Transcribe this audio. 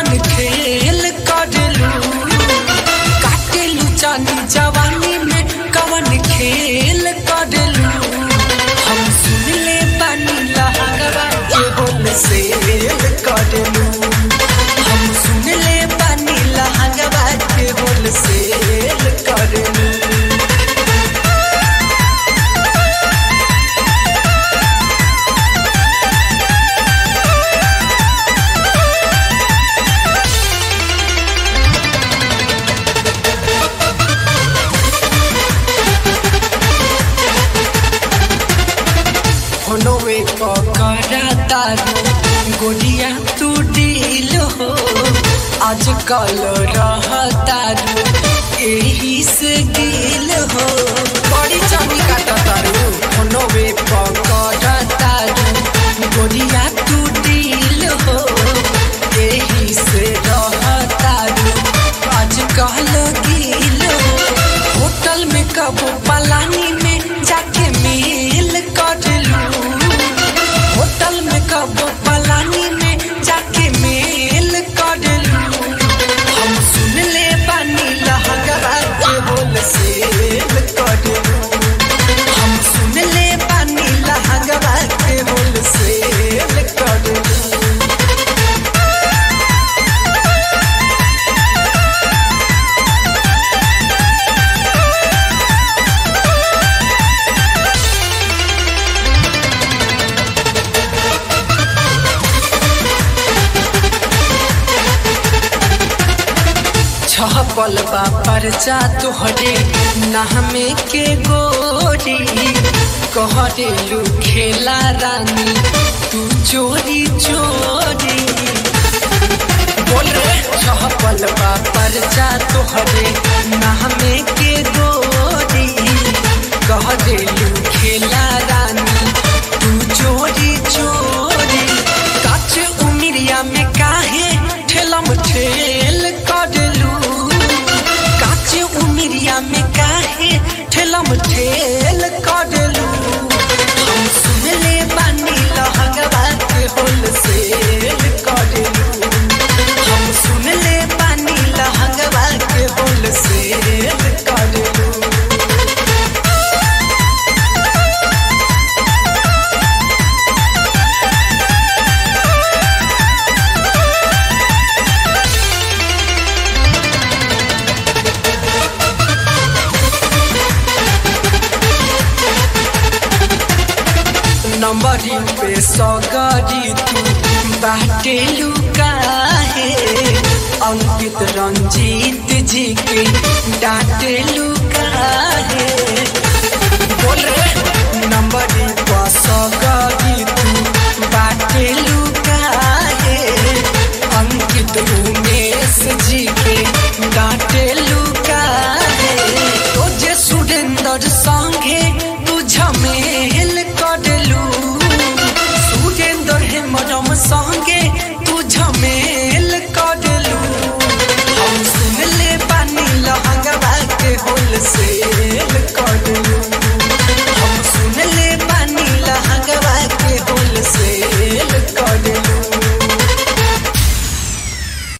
कवन खेल करेलू काटेलू चांदी जवानी में कवन खेल करेलू हम सुन ले बानी लहंगवा के बोल से करेलू हम सुन ले बानी लहंगवा के बोल से करेलू होनोवे पकड़ा तारू गोलिया तू डील हो आजकल रह तारू एही से गिल हो बड़ी चांदी काटा तारू होनोवे पकड़ा तारू गोलिया तू डील हो एही से रह तारू आजकल गिल हो होटल में कबो पलानी में जाके मेल करलू होटल में कबो पलानी में जाके मेल करलू हम सुन ले बानी लहंगवा के बोल से करलू हम सुन ले बानी लहंगवा के बोल से करलू छपल बा परचा तोहरे नामे के गोरी कहरेलू खेला रानी तू चोरी चोरी बोल रे छपल बा परचा तोहरे नामे के गोरी कहरेलू खेला रानी तू चोरी चोरी काच उमिरिया में काहे ठेलम ठेल करलू काच उमिरिया में काहे ठेलम ठेल करलू हम सुन ले बानी लहंगवा के होल से करलू हम सुन ले बानी लहंगवा के होल से करलू नंबरी पे सगरी तू बाटे लुकाहे अंकित रंजीत जी के डांटे लुकाहे बोल रे नंबरी पे सगरी तू बाटे